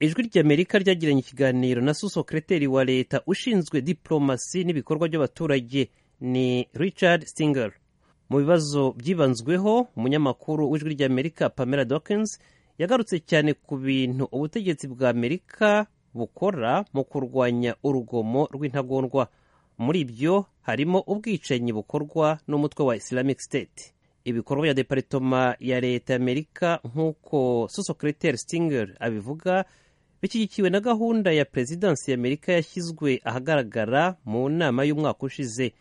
ijwi ry'amerika ryagiranye ikiganiro na susokereteri wa leta ushinzwe diporomasi n'ibikorwa by'abaturage ni richard singer mu bibazo byibanzweho umunyamakuru w'ijwi ry'amerika pamela dawkins yagarutse cyane ku bintu ubutegetsi bwa amerika bukora mu kurwanya urugomo rw'intagondwa muri byo harimo ubwicanyi bukorwa n'umutwe wa islamic state ibikorwa bya deparitoma ya leta y'amerika nk'uko susokereteri singer abivuga bishyigikiwe na gahunda ya perezidansi y'amerika yashyizwe ahagaragara mu nama y'umwaka ushize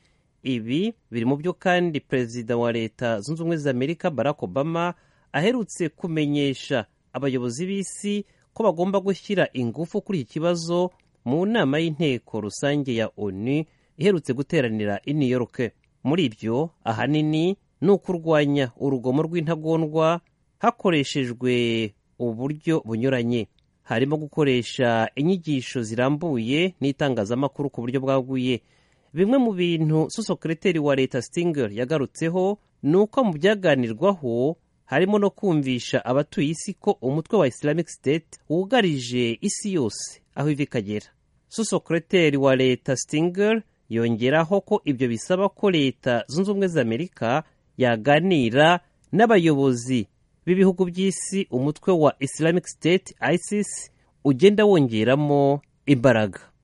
ibi biri mu byo kandi perezida wa leta zunze ubumwe za amerika barack obama aherutse kumenyesha abayobozi b'isi ko bagomba gushyira ingufu kuri iki kibazo mu nama y'inteko rusange ya onu iherutse guteranira i new york muri ibyo ahanini ni ukurwanya urugomo rw'intagondwa hakoreshejwe uburyo bunyuranye harimo gukoresha inyigisho zirambuye n'itangazamakuru ku buryo bwaguye bimwe mu bintu susokereteri wa leta Stinger yagarutseho ni uko mu byaganirwaho harimo no kumvisha abatuye isi ko umutwe wa Islamic State wugarije isi yose aho ivi ikagera susokereteri wa leta Stinger yongeraho ko ibyo bisaba ko leta zunze ubumwe za amerika yaganira n'abayobozi b'ibihugu by'isi umutwe wa Islamic State ISIS ugenda wongeramo imbaraga